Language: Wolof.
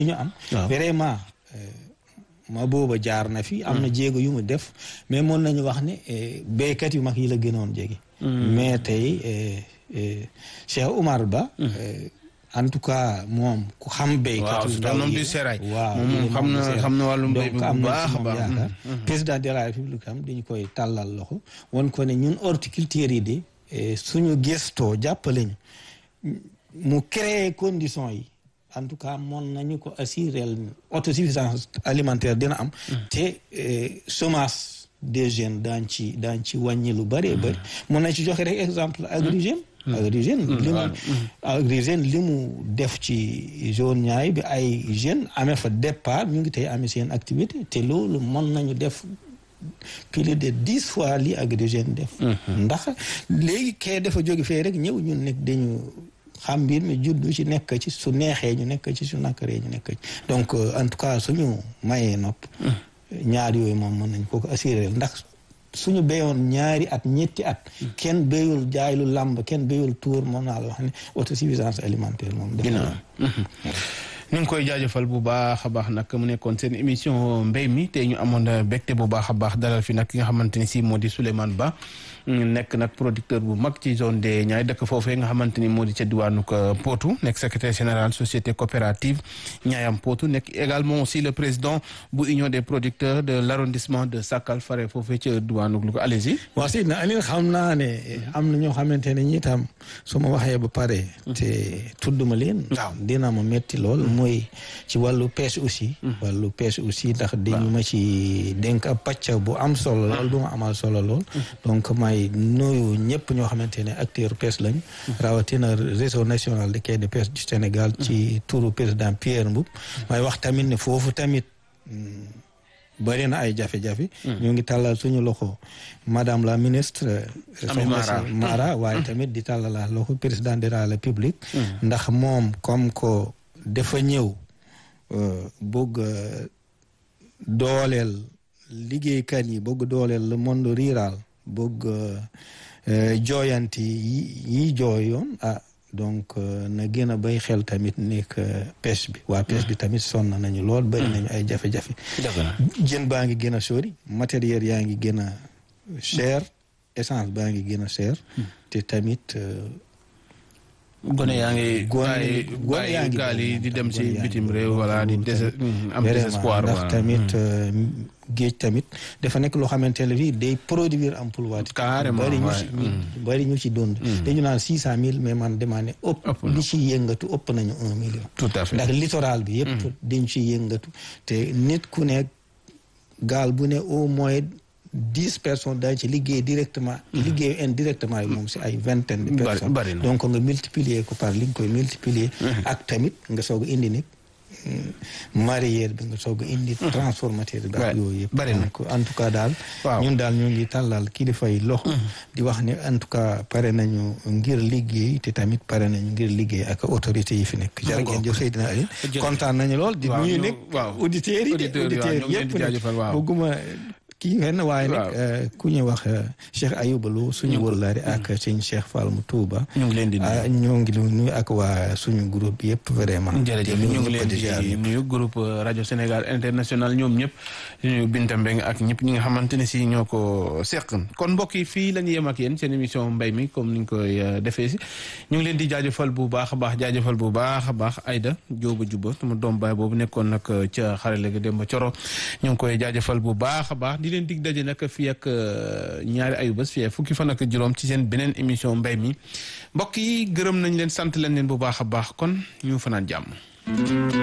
ñu am vraiment ma booba jaar na fi am na jéego yu mu def mais mën nañu wax ne béykat yu mag yi la gënoon jege mais tey Cheikh Oumar Ba en tout cas moom ku xam béykat yu ndaw yi waaw moom xam na xam na wàllum béy donc am na ci moom yaakaar président de la république am dañu koy tàllal loxo won ko ne ñun horticulteurs yi de suñu gëstoo jàppale ñu mu créer conditions yi en tout cas moon nañu ko assurer autosuffisance alimentaire dina am te semence des jeunes daan ci daan ci wàññi lu bëree bëri mun nañ ci joxe rek exemple Agri Jeunes Agri Jeunes li mu Agri Jeunes li mu def ci zone ñaay bi ay jeunes amee fa départ ñu ngi tey amee seen activité te loolu mën nañu def plus de dix fois li Agri Jeunes def ndax léegi kee dafa jóge fee rek ñëw ñun nekk dañu xam mbir mi juddu ci nekk ci su neexee ñu nekk ci su nakkaree ñu nekk ci donc en tout cas suñu mayee nopp ñaar yooyu moom mën nañ ko ko assuré ndax suñu béyoon ñaari at ñetti at kenn béyul jaay lu làmb kenn béyul tuur moom naa la wax ne autosuffisance alimentaire moom def ñu ngi koy jaajëfal bu baax a baax nag mu nekkoon seen émission mbéy mi te ñu amoon bégte bu baax a baax dalal fi nag ki nga xamante ni si moo di Souleymane Ba nekk nag producteur bu mag ci zone des Niayes dëkk foofee nga xamante ni moo di ca diwaanu Potou nekk secrétaire général société coopérative Niayam Potou nekk également aussi le président bu union des producteurs de l' arrondissement de Sakal fare foofee ca diwaanu Louga allez-y. waaw si na Alioune xam naa ne am na ñoo xamante ne ñi tam su ma waxee ba pare. te tudduma leen. waaw dina ma metti lool. mooy ci wàllu pêche aussi. wàllu pêche aussi ndax dañu ma ci dénk ab pàcc bu am solo lool du ma amal solo lool. donc may nuyu ñëpp ñoo xamante ne acteur pêche lañu. rawatina réseau national de quai de pêche du Sénégal. ci turu président Pierre Mboup. may wax tamit ne foofu tamit. bëri na ay jafe-jafe. ñu ngi tàllal suñu loxo madame la ministre. Ami Mara Mara waaye tamit di tàllal loxo président de la République. ndax moom comme ko dafa ñëw bëgg dooleel liggéeykat yi bëgg dooleel le monde rural bëgg jooyanti yi yi jooyoon ah donc na gën a bay xel tamit nekk pêche bi waa pêche bi tamit sonn nañu lool bëri nañu ay jafe-jafe jën baa ngi gën a sori matériel yaa ngi gën a cher essence baa ngi gën a cher te tamit gone yaa ngi gone gone yaa ngi gaal yi di dem si bitim réew wala di des am désespoir ndax tamit géej tamit dafa nekk loo xamante ne fii day produire emploi carrément bari ñu ci bari ñu ci dund dañu naan six cent mille mais man demandé ëpp li ci yëngatu ëpp nañu un million tout à fait ndax littoral bi yëpp dañ ci yëngatu te nit ku ne gaal bu ne au moins dix personnes dañ ci liggéey directement liggéeyu indirectement yi moom si ay vingtaine de personnes donc nga multiplier ko par li nga koy multiplier ak tamit nga soog a indi nit mareyeur bi nga soog a indi transformateur bi ak yooyu yëpp donc en tout cas daal ñun daal ñu ngi tàllal kilifa yi loxo di wax ne en tout cas pare nañu ngir liggéey te tamit pare nañu ngir liggéey ak autorités yi fi nekk jërë ngeen jëf Seydina Aliou kontaan nañu lool di nuyu nekk auditeurs yi de auditeurs yëpp nag bëgguma kii ngeen waaye nag ku ñuy wax Cheikh Ayouba Lo suñu wërlaari ak sëñ Cheikh Fall mu Touba. ñu ngi leen di nuyu ñoo ngi nuyu ak waa suñu groupe yëpp vraiment. jërëjëf ñu ngi leen di nuyu groupe rajo Sénégal international ñoom ñëpp ñu Binta Mbeng ak ñëpp ñi nga xamante ne si ñoo ko seq kon mbokk yi fii la ñu yem ak yéen seen émission mbay mi comme ni ñu koy defee si ñu ngi leen di jaajëfal bu baax a baax jaajëfal bu baax a baax Aïda Jóoba Juba sama doom baay boobu nekkoon nag ca xarale ga Demba Coro ñu ngi koy jaajëfal bu baax a baax di leen dig daje nag fii ak ñaari ayu bés fii fukki fan ak juróom ci seen beneen émission mbay mi mbokk yi gërëm nañ leen sant leen leen bu baax a baax kon ñu fanaan jàmm